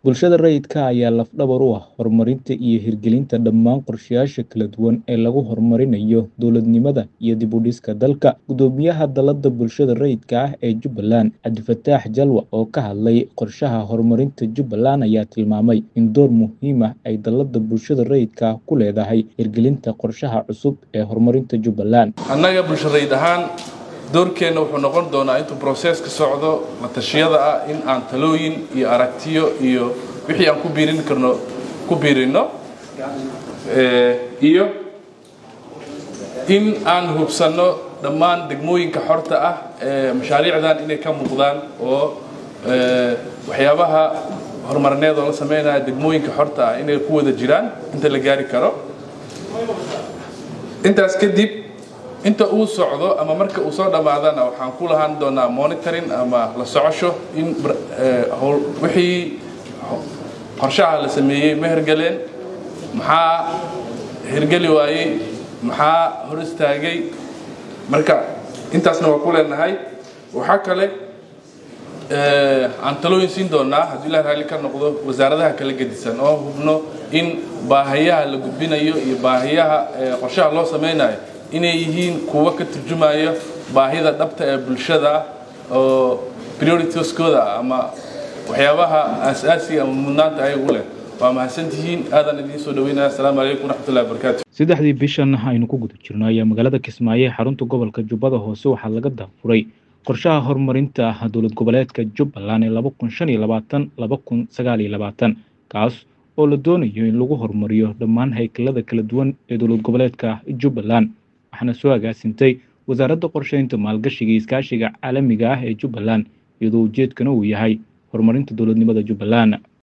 Bulshada rayidka ah ayaa laf-dhabar u ah horumarinta iyo hirgelinta dhammaan qorshayaasha kala duwan ee lagu horumarinayo dowladnimada iyo dib u dhiska dalka. Guddoomiyaha Dallada Bulshada Rayidka ah ee Jubbaland, Cabdifataax Jalwa, oo ka hadlay qorshaha horumarinta Jubbaland, ayaa tilmaamay in door muhiim ah ay Dallada Bulshada Rayidka ah ku leedahay hirgelinta qorshaha cusub ee horumarinta Jubbaland. annaga bulsho rayid ahaan doorkeenna wuxuu noqon doonaa intuu broseska socdo la tashiyada ah in aan talooyin iyo aragtiyo iyo wixii aan ku biirin karno ku biirino Eh, iyo in aan hubsanno dhammaan degmooyinka xorta ah ee mashaariicdan inay ka muuqdaan oo eh, waxyaabaha horumarineed oo la sameynaya degmooyinka xorta ah inay ku wada jiraan inta la gaari karo intaas kadib inta uu socdo ama marka uu soo dhammaadana waxaan ku lahaan doonaa monitoring ama la socosho in bar- eh, howl- wixii qorshaha la sameeyey ma hergeleen maxaa hergeli waayey maxaa hor istaagay marka intaasna waa ku leenahay waxaa kale eh, aan talooyin siin doonaa haddii ilaah raalli ka noqdo wasaaradaha kala gedisan oo hubno in baahiyaha la gudbinayo iyo baahiyaha eh, qorshaha loo sameynayo inay yihiin kuwo ka turjumaya baahida dhabta ee bulshada oo prioritieskooda ah ama waxyaabaha aasaasiga ama mudnaanta ayagu leh waa mahadsantihiin aadaan idiin soo dhaweynaya asalaamu calaykum waraxmatullahi wabarakaatu saddexdii bishan aynu ku guda jirno ayaa magaalada Kismaayo ee xarunta gobolka Jubbada Hoose waxaa laga daafuray qorshaha horumarinta dowlad goboleedka Jubbaland ee laba kun shan iyo labaatan laba kun sagaal iyo labaatan kaas oo la doonayo in lagu horumariyo dhammaan haykalada kala duwan ee dowlad goboleedka Jubbaland waxaana soo agaasintay wasaaradda qorsheynta maalgashiga iyo iskaashiga caalamiga ah ee Jubbaland iyadoo ujeedkana uu yahay horumarinta dowladnimada Jubbaland